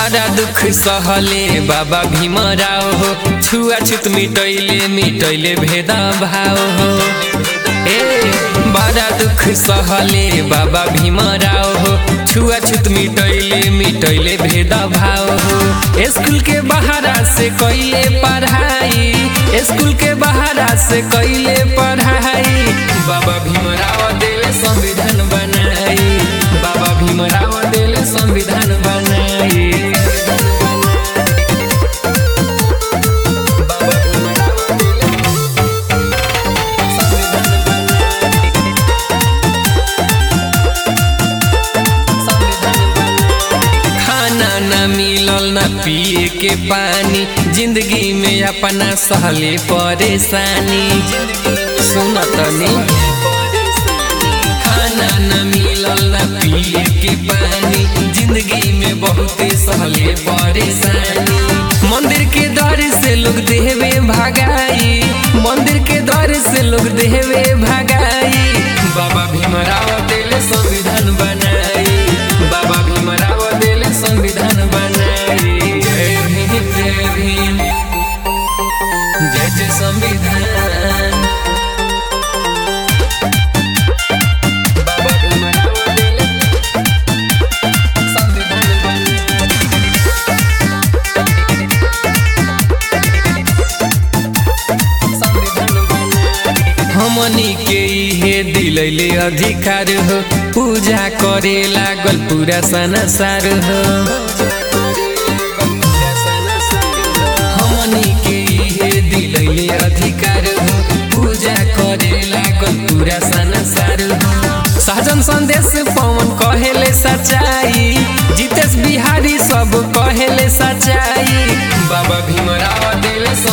बड़ा दुख सहले बाबा भीमराव हो छुआछुत मिटैले मिटैले भेद भाव हो ए बड़ा दुख सहले बाबा भीमराव हो छुआछुत मिटैले मिटैले भेद भाव हो स्कूल के बहारा से कैले पढ़ाई स्कूल के बहारा से कैले पढ़ाई बाबा भीमराव दिल संविधान बनाई बाबा भीमराव दिल संविधान बनाई बाबा भीमराव दिल संविधान बनाई खाना न मिलल न पिए के पानी जिंदगी में अपना सहले परेशानी सुन तनी खाना न मिलल न पिए के पानी जिंदगी में बहुत सहले परेशानी मंदिर के द्वार से लोग देहवे भागाई मंदिर के द्वार से लोग देहवे भागाई बाबा भीमराव दिल संविधान बनाई बाबा भीमराव दिल संविधान बनाई जय भीम जय भीम जय जय संविधान बाबा भीमराव दिल संविधान बनाई हमनी के इहे दिलैले अधिकार हो पूजा करे लागल पूरा संसार हो हमनी के इहे दिलैले अधिकार हो पूजा करे लागल पूरा संसार हो सहजन संदेश पवन कहेले सच्चाई जितेश बिहारी सब कहेले सच्चाई बाबा भीमराव दिल